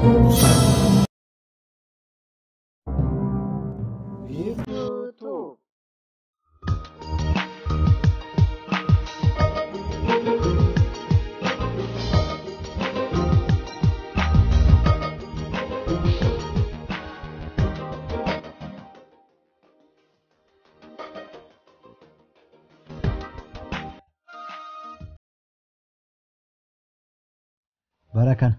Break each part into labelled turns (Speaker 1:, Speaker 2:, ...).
Speaker 1: YouTube.
Speaker 2: bara kana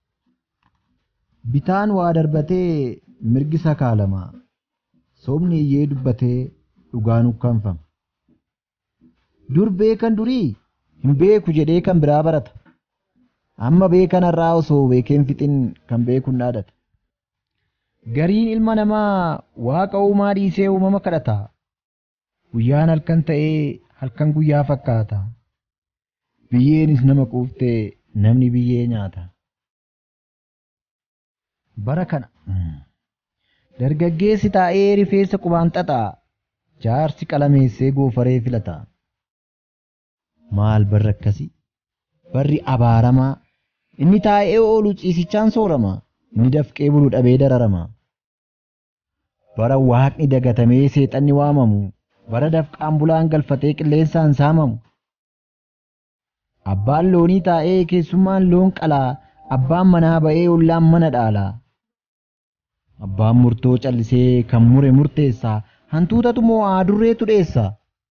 Speaker 2: bitaan waa darbatee mirgi sakaalama sobni iyyee dubbatee dhugaan ukkaanfama dur beekan durii hin beeku jedhee kan biraa barata amma beekan irraa osoo beekeen fixin kan beekun dhaadata gariin ilma namaa waaqa uumaa dhiisee uumama kadhata guyyaan halkan ta'ee halkan guyyaa fakkaata biyyeenis nama quuftee namni biyyee nyaata. Bara kana dargaggeessi taa'ee rifeensa qubaan xaxaa jaarsi qalameessee goofaree filata. Maal barri akkasii? Barri abaaramaa inni taa'ee oolu ciisichaan soorama inni dafqee bulu dhabee dararama. Bara waaqni dagatamee seexanni waamamu bara dafqaan bulaan galfatee qilleensaan saamamu. Abbaan loonii taa'ee keessummaan loon qalaa abbaan manaa ba'ee ollaan mana dhaalaa. Abbaan murtoo callisee kan mure murteessaa hantuutatu moo aadurreetu dheessa.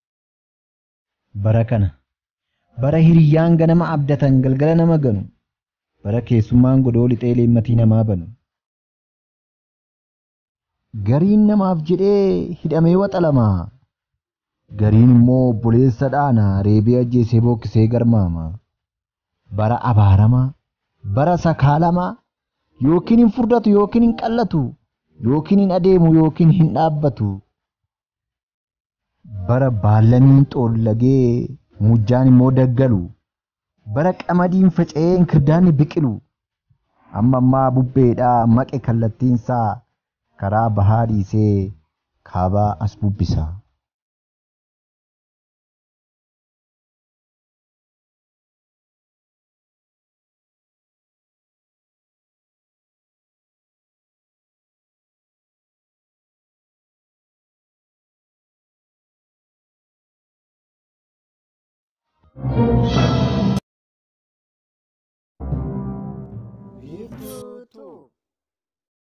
Speaker 2: Bara kana bara hiriyyaan ganama abdatan galgala nama ganu bara keessummaan godoo lixee leemmatii namaa banu. Gariin namaaf jedhee hidhamee waxalamaa. gariin immoo obboleessa dhaana reebee ajjeesee bookkisee garmaama. Bara abaaramaa, bara sakaalamaa, yookiin hin furdatu yookiin hin qallatu, yookiin hin adeemu yookiin hin dhaabbatu. Bara baallamiin xoollagee mujjaan immoo daggalu. Bara qamadiin faca'ee inkirdaanni biqilu. Amma ammaa bubbeedhaa maqe kallattiinsaa karaa bahaa dhiisee kaabaa as bubbisa.
Speaker 1: Thank you.